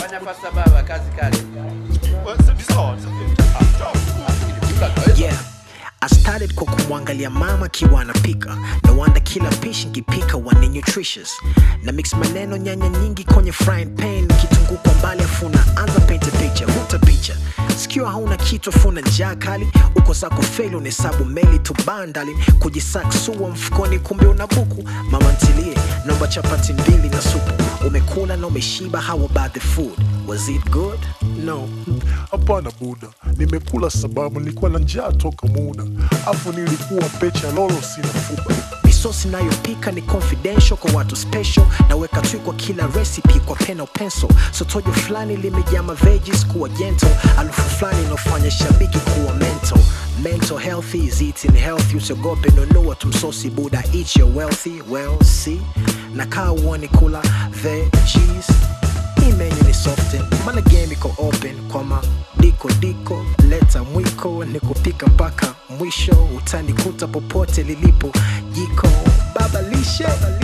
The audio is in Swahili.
Fanya fasta baba, kazi kali. Well, so this hard. yeah I started kwa kumwangalia mama akiwa anapika no wonder kila pishi nkipika wane nutritious na mix maneno nyanya nyingi kwenye frying pan kitunguu kwa mbali afuna anza paint a picture vuta picha sikio hauna kitu afuna njaa kali uko zako feli unahesabu meli tu bandali kujisaksua mfukoni kumbe una buku mama ntilie naomba chapati mbili na supu umekula na umeshiba how about the food was it good no Hapana buda, nimekula sababu nilikuwa na njaa toka muda, afu nilikuwa pecha lolo sina fupa. misosi nayopika ni confidential kwa watu special naweka tui kwa kila recipe kwa peno pencil sotojo fulani limejaa maveges kuwa gentle alufu fulani inaofanya shabiki kuwa mental mental healthy is eating healthy usiogope nunua tumsosi buda eat your wealthy well see na kaa uone kula veggies hii menu ni soften mana game iko open kwa madiko diko leta mwiko ni kupika mpaka mwisho utanikuta popote lilipo jiko baba lishe